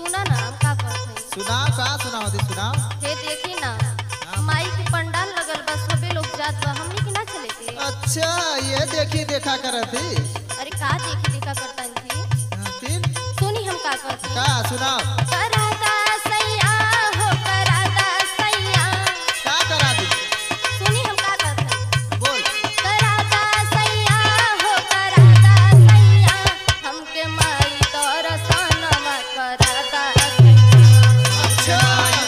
सुना ना हम का कहत हई सुनाओ का सुनाओ दी सुनाओ हे देखी ना माई के पंडाल लगल बा सबे लोग जात बा हमनी के ना चले के अच्छा ये देखी देखा करत थी अरे का देखी देखा करता थी हाँ, फिर सुनी हम का कहत का सुनाओ करादा सैया हो करादा सैया का करा दी सुनी हम का कहत हई बोल करादा सैया हो करादा सैया हमके माई दर्शनवा करादा सैया अच्छा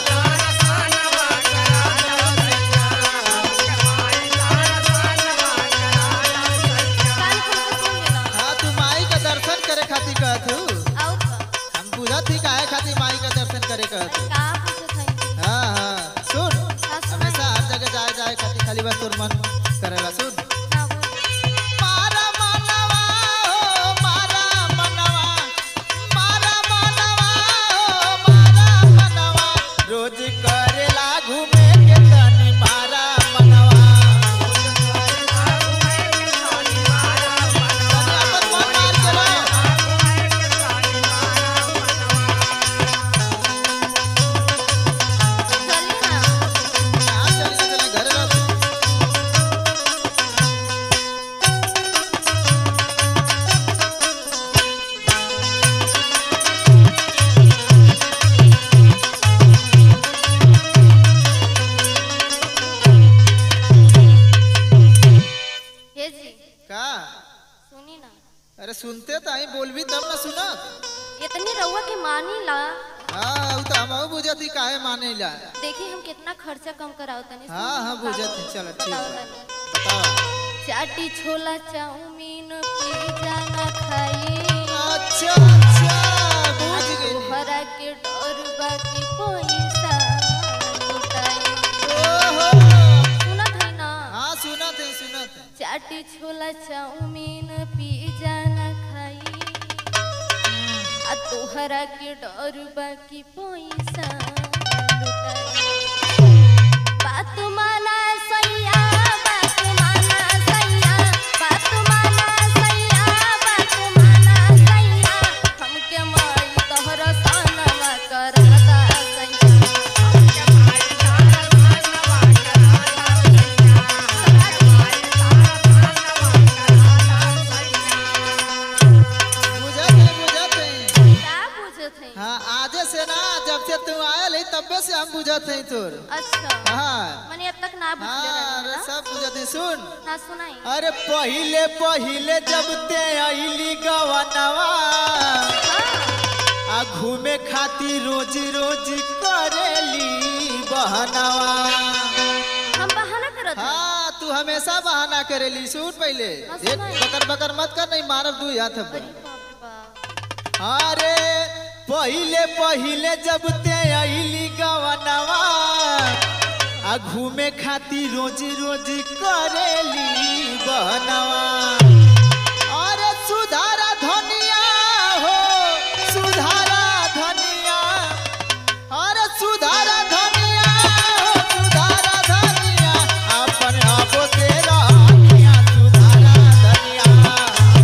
कान खोल के सुन लेना हाँ तू माई का दर्शन करे खातिर कहत हूँ और का हम बुझत ही काहे खातिर माई का दर्शन करे कहत हूँ का पूछत हई हाँ हाँ सुन का सुनाई? हमेशा हर जगह जाए जाए खातिर खाली बस तोर मन करेला सुन ना बोल मारा मनवा हो मारा मनवा मारा मनवा हो मारा मनवा रोज करेला घूमे के तनी मारा मनवा तनी अपन मन मार के रहो। चली ना कहाँ चली ना चली, घरे रहो। हे जी का सुनी ना अरे सुनते तो आई बोलबी तब ना सुना इतनी रउआ के मानी ला हाँ उ तो हम बुझती काहे माने ला देखी हम कितना खर्चा कम कराओ तनी सुनी हाँ हाँ हम का बुझत है चलो ठीक बताओ है तनी। बताओ चाटी छोला चाउमीन पिज्जा ना खाई अच्छा अच्छा बुझ गई तोहरा के डर बाकी पैसा लुटाई ओहो सुनत है ना हाँ सुनत है सुनत है चाटी छोला चाउमीन पिज्जा ना खाई आ तोहरा के डर बाकी पैसा लुटाई बात माना सैया बात माना सैया बात माना सैया बात माना सैया हमके माई तोहरा सनवा करता सैया बुझत है बुझत है क्या पूछत है हाँ आजे से ना जब से तू आयल है तबे से हम बुझत है तोर अच्छा हाँ मैंने अब तक ना पूछ हाँ अरे लिया सब बुझत है सुन ना सुनाई अरे पहिले पहिले जब ते आइली गवनवा आ घूमे खातिर रोज रोज करेली बहनवा हम बहाना करत हई। हाँ तू हमेशा बहाना करेली सुन पहले हाँ, एक सुनाई। बकर बकर मत कर नहीं मारब दू हाथ अरे पर बाप रे बाप अरे पहिले पहिले जब ते आइली गवनवा आ घूमे खातिर रोज रोज करेली बहनवा अरे सुधारा धनिया हो सुधारा धनिया अरे सुधारा धनिया हो सुधारा धनिया अपन आपो से रहनिया सुधारा धनिया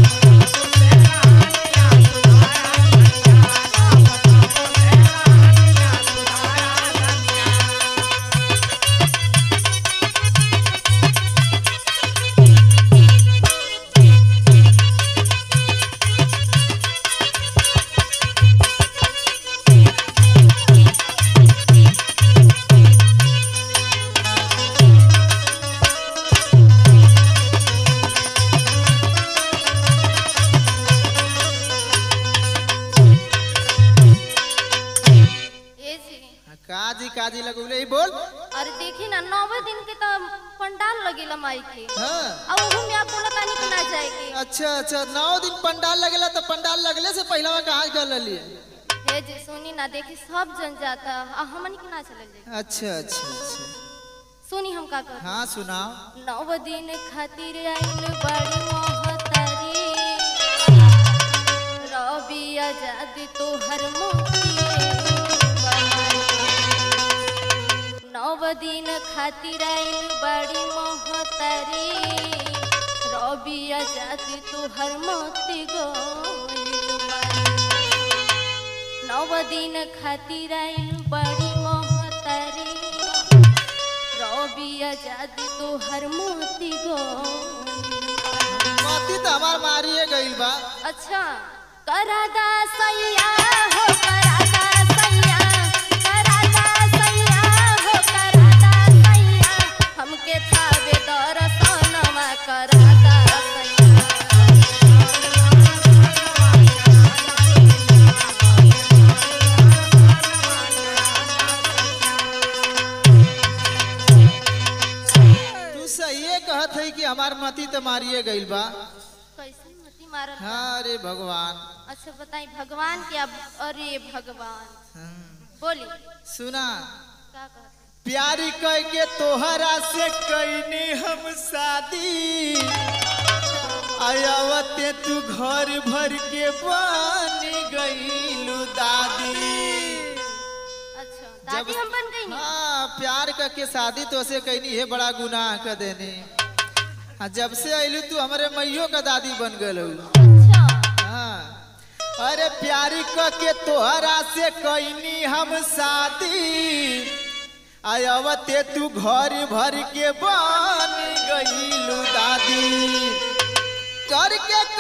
ए जी काजी काजी लगौले ई बोल अरे देखी ना नौवे दिन के तो पंडाल लगेला माई के हाँ अब ओहू में आप बोला तानी कि ना जाएगी अच्छा अच्छा नौ दिन पंडाल लगेला तो पंडाल लगले से पहला कहाँ कर लिए हे जी सुनी ना देखी सब जन जाता आ हमनी के ना चलल जाए अच्छा अच्छा अच्छा सुनी हम का कर हाँ सुनाओ नौ दिन खातिर आइल बड़ी मोहतारी रवि आजादी तोहर मोतिए बनाई। नौ दिन खातिर आइल बड़ी मोहतारी रवि आजादी तोहर मोती गोइल बानी। नौ नौ दिन खातिर आइल बड़ी मोहतारी रवि आजादी तोहर मोती गो मती तो हमार मारिए गइल बा अच्छा करादा सैया हो करादा सैया करादा सैया हो करादा सैया हमके थावे दर्शनवा करादा सैया तू सही कहत है कि हमार मती तो मारिए गइल बा कैसे मती मारत बा? हाँ रे भगवान अच्छा बताई भगवान क्या अरे भगवान हम्म, बोली सुना का कहते प्यारी कह के तोहरा से कैनी हम शादी आयावते तू घर भर के बन गईलू दादी अच्छा दादी हम बन गई नी हाँ प्यार का के शादी तो से कैनी है बड़ा गुनाह कर देने हाँ जब से अइलू तू हमारे मैयो का दादी बन गल अच्छा हाँ अरे प्यारी क के तोहरा से कैनी हम शादी आयवते तू घर भर के बन गईलू दादी करके